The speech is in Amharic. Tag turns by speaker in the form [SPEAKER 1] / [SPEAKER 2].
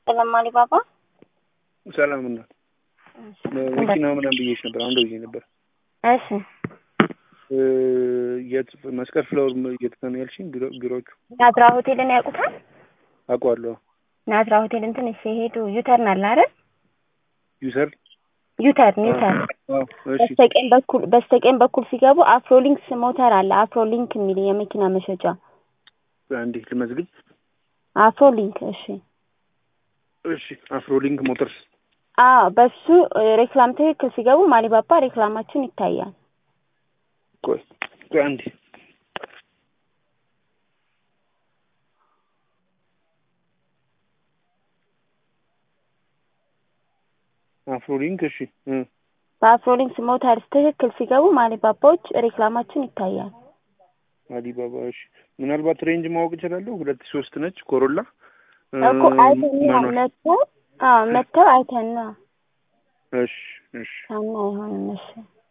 [SPEAKER 1] ሰላም አሊባባ
[SPEAKER 2] ሰላም እና መኪና ምናምን ብዬሽ ነበር። አሁን ደውዬ ነበር።
[SPEAKER 1] እሺ
[SPEAKER 2] የት መስቀል ፍላወር የት ነው ያልሽኝ? ቢሮዎቹ
[SPEAKER 1] ናዝራ ሆቴልን ያውቁታል?
[SPEAKER 2] አውቀዋለሁ።
[SPEAKER 1] ናዝራ ሆቴልን ትንሽ ሲሄዱ ዩተርን አለ አይደል?
[SPEAKER 2] ዩሰር
[SPEAKER 1] ዩተርን ዩተርን በስተቀኝ በኩል በስተቀኝ በኩል ሲገቡ አፍሮሊንክስ ሞተር አለ። አፍሮሊንክ የሚል የመኪና መሸጫ
[SPEAKER 2] አንዴ ልመዝግብ።
[SPEAKER 1] አፍሮሊንክ እሺ
[SPEAKER 2] እሺ አፍሮሊንክ ሞተርስ
[SPEAKER 1] አዎ በሱ ሬክላም ትክክል ሲገቡ ማሊባባ ሬክላማችን ይታያል።
[SPEAKER 2] ቆይ ቆይ አንዴ አፍሮሊንክ እሺ እ
[SPEAKER 1] በአፍሮሊንክስ ሞተርስ ትክክል ሲገቡ ማሊባባዎች ሬክላማችን ይታያል።
[SPEAKER 2] አሊባባ እሺ። ምናልባት ሬንጅ ማወቅ እችላለሁ? ሁለት ሶስት ነች ኮሮላ
[SPEAKER 1] እኮ አይተን መጥተው አዎ መጥተው አይተን ነው
[SPEAKER 2] እሺ እሺ
[SPEAKER 1] ሳና አይሆንም። እሺ